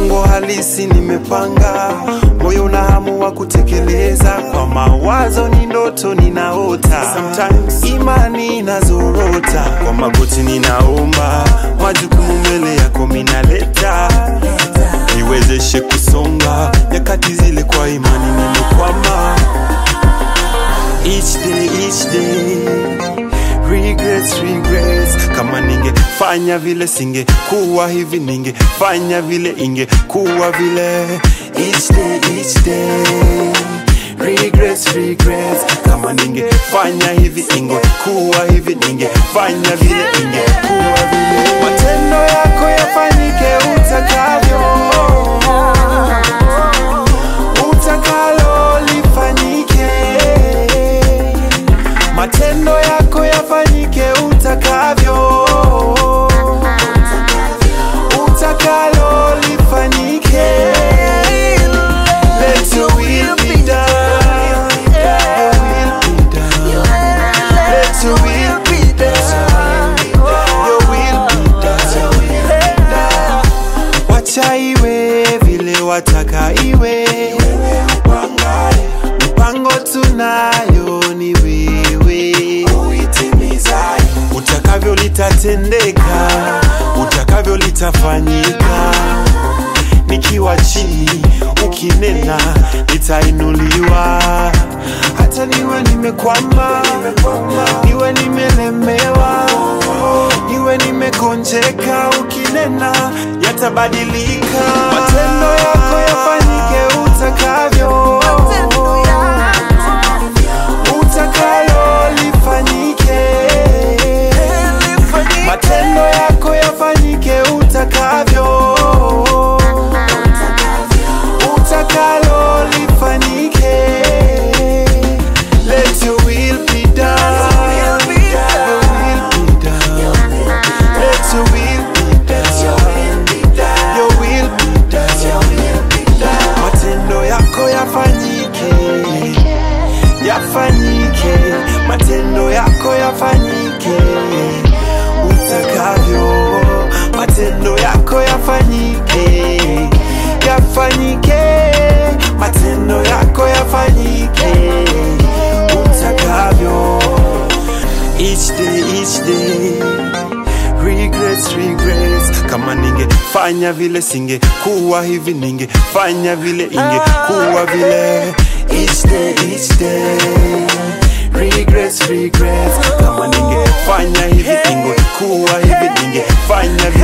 mipango halisi nimepanga, moyo una hamu wa kutekeleza, kwa mawazo ni ndoto ninaota, sometimes imani inazorota, kwa magoti ninaomba, majukumu mbele yako minaleta, niwezeshe kusonga, nyakati zile kwa imani nimekwama, each day, each day regrets, regrets. Kama ningefanya vile singekuwa hivi, ningefanya vile ingekuwa vile. Each day, each day. Regrets, regrets. Kama ningefanya hivi ingekuwa hivi, ningefanya vile ingekuwa vile. Matendo yako yafanyike utakavyo, utakalo lifanyike matendo yako yafanyike utakavyo, utakalo lifanyike. Let your will be done. Your will be done. Let your will be done. Your will be done. Wacha iwe vile wataka iwe, mipango tunayo ni wewe, utakavyo litatendeka, utakavyo litafanyika. Nikiwa chini ukinena, nitainuliwa. Hata niwe nimekwama, niwe nimelemewa, niwe nimegonjeka, ukinena yatabadilika. Matendo yako yafanyike utakavyo, utakalo lifanyike. Matendo yako yafanyike utakavyo, utakalo lifanyike. Let your will be done. Your will be done. Let your will be done. Your will be done. Matendo yako yafanyike, yafanyike. Matendo yako yafanyike utakavyo. Matendo yako yafanyike, yafanyike. Matendo yako yafanyike utakavyo. Each day, each day regrets, regrets. Kama ningefanya vile singekuwa hivi, ningefanya vile ingekuwa vile. Each day, each day regrets, regrets. Kama ningefanya hivi ingekuwa hivi, ningefanya vile